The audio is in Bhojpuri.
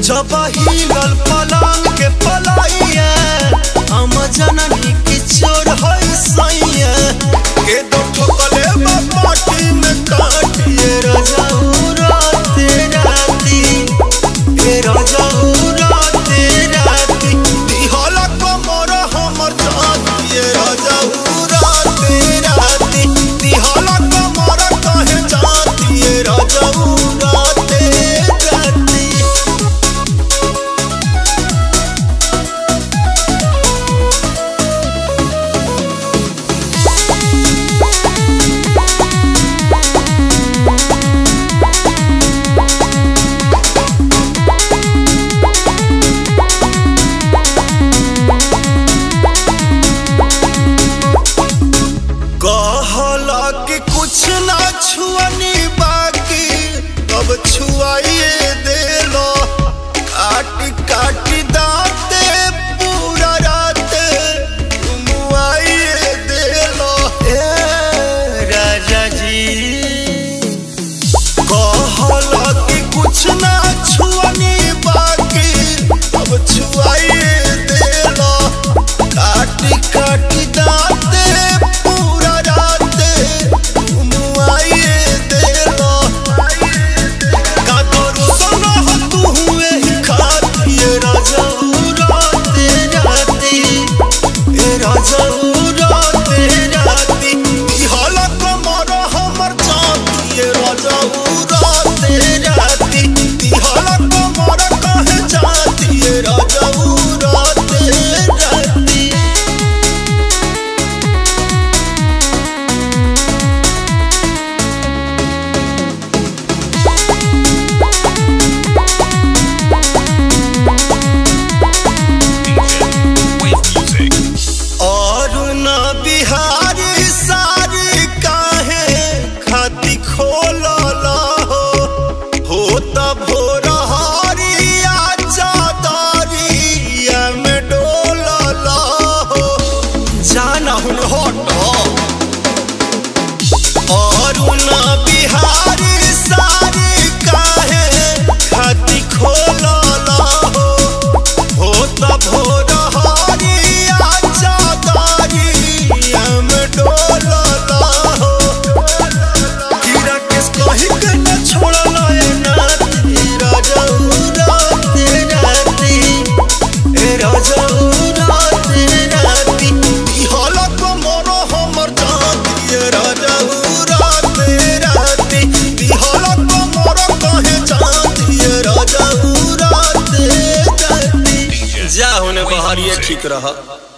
जब हिलल पलंग के पलाइया हम जननी की चोर है सैया के दो ठोकले पाटी में काटिए रजाऊ राते राती ए रजाऊ राते राती दिहला कमर हमर जातिए रजाऊ राते राती दिहला कमर कहे जातिए रजाऊ राते राती कहला कि कुछ ना छुअनी बाकी अब छुआइए देलो काट काट दाते पूरा राते मुआइए देलो ए राजा जी कहला कि कुछ ना छुअनी बाकी अब छुआइए देलो काट काट दाते पूरा राते मुआइए देलो का करू सोना हो तू हुए ही खातिए राजा राते राती ए राजा राते राती दिहला कमर हमर जातिए राजा राते राती दिहला कमर कहे जातिए राजा राते राती और न बिहारी सारी काहे खाती खोलला हो हो तब भोर हरिया चादरिया में डोलला हो जाना हुन हटो और न बिहारी सारी काहे खाती खोलला हो हो तब भोर हरिया चादरिया में डोलला हो कीड़ा किस कही के न छोड़ला ए नाती राजाऊ राते राती ए राजाऊ राते राती दिहला कमर हमर जाती ए राजाऊ राते राती दिहला कमर कहे जाती ए राजाऊ राते राती जा होने बहरिए ठीक रहा